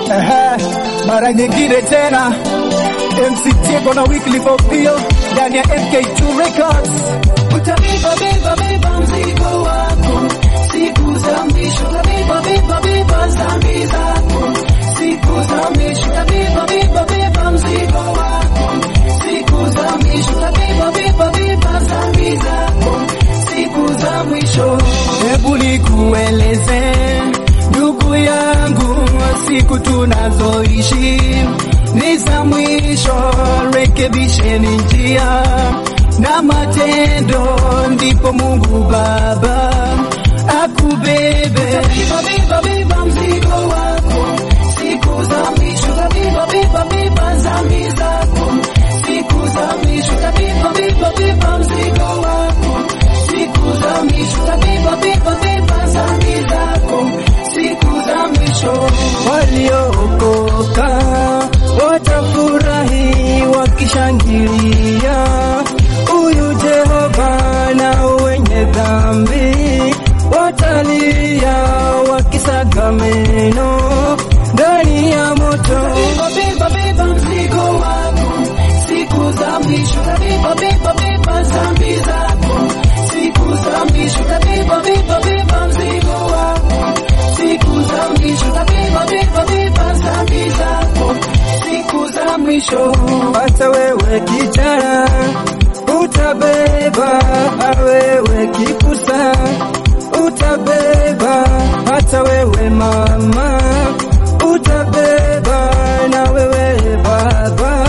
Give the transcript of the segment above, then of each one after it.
Ehe, mara nyingine tena MC Tego na Wycliffe Opiyo ndani ya MK2 Records. Utabeba beba beba mzigo wako siku za mwisho, utabeba beba beba dhambi zako siku za mwisho, utabeba beba beba mzigo wako siku za mwisho, utabeba beba beba dhambi zako siku za mwisho. Hebu nikueleze ndugu yangu, siku tunazoishi ni za mwisho. Rekebisheni njia na matendo, ndipo Mungu Baba akubebe. Beba beba beba mzigo wako siku za mwisho, utabeba beba beba dhambi zako siku za mwisho, utabeba beba beba mzigo wako siku za mwisho, utabeba beba beba dhambi zako siku za mwisho. Waliookoka watafurahi wakishangilia, huyu Jehova, na wenye dhambi watalia wakisaga meno ndani ya moto. Beba beba beba mzigo wako siku za mwisho, utabeba beba beba dhambi zako siku za mwisho, utabeba beba beba mzigo wako siku za mwisho, utabeba beba beba dhambi zako siku za mwisho. Hata wewe kijana utabeba, wewe kipusa utabeba, hata wewe mama utabeba, na wewe baba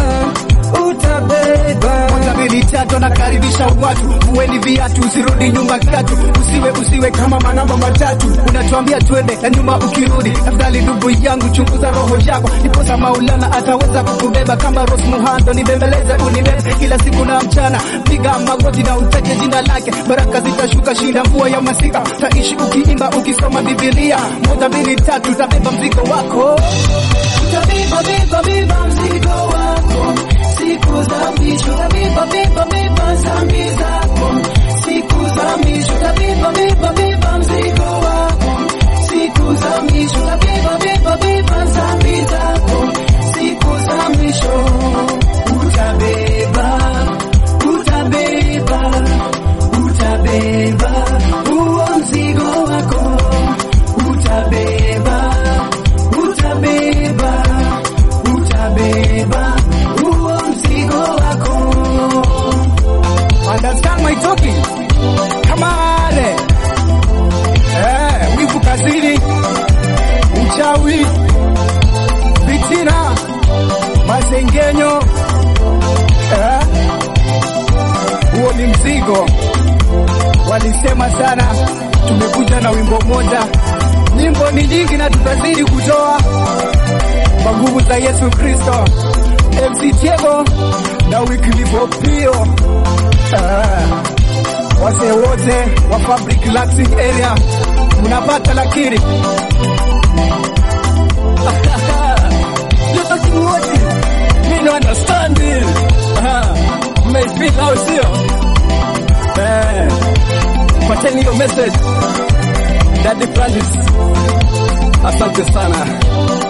utabeba. Moja mbili tatu, nakaribisha watu, uweni viatu, usirudi nyuma katu, usiwe usiwe kama manamba matatu, unatuambia twende na nyuma ukirudi. Afadhali ndugu yangu, chunguza roho yako, ndiposa Maulana ataweza kukubeba kama Rose Muhando. Nibembeleze unibebe kila siku na mchana, piga magoti na utaje jina lake, baraka zitashuka, shinda mvua ya masika, taishi ukiimba ukisoma Biblia. Moja mbili tatu, utabeba mzigo wako. Utabeba beba beba mzigo wako siku za mwisho, utabeba beba beba dhambi zako siku za mwisho, utabeba beba beba mzigo wako siku za mwisho, utabeba beba beba dhambi zako siku za mwisho. Utabeba, utabeba, utabeba huo mzigo wako, utabeba, utabeba, utabeba huo mzigo wako. Understand my talking? Come on. Eh, wivu kazini, uchawi, fitina, masengenyo. Eh, huo ni mzigo. Walisema sana, tumekuja na wimbo moja. Nyimbo ni nyingi na tutazidi kutoa kwa nguvu za Yesu Kristo. MC Tego na Wycliffe Opiyo. Ah, wazee wote wa Fabric Laxing area mnapata, lakini yote wote mimi no understand ah maybe how sio eh pateni hiyo message Daddy Francis asante sana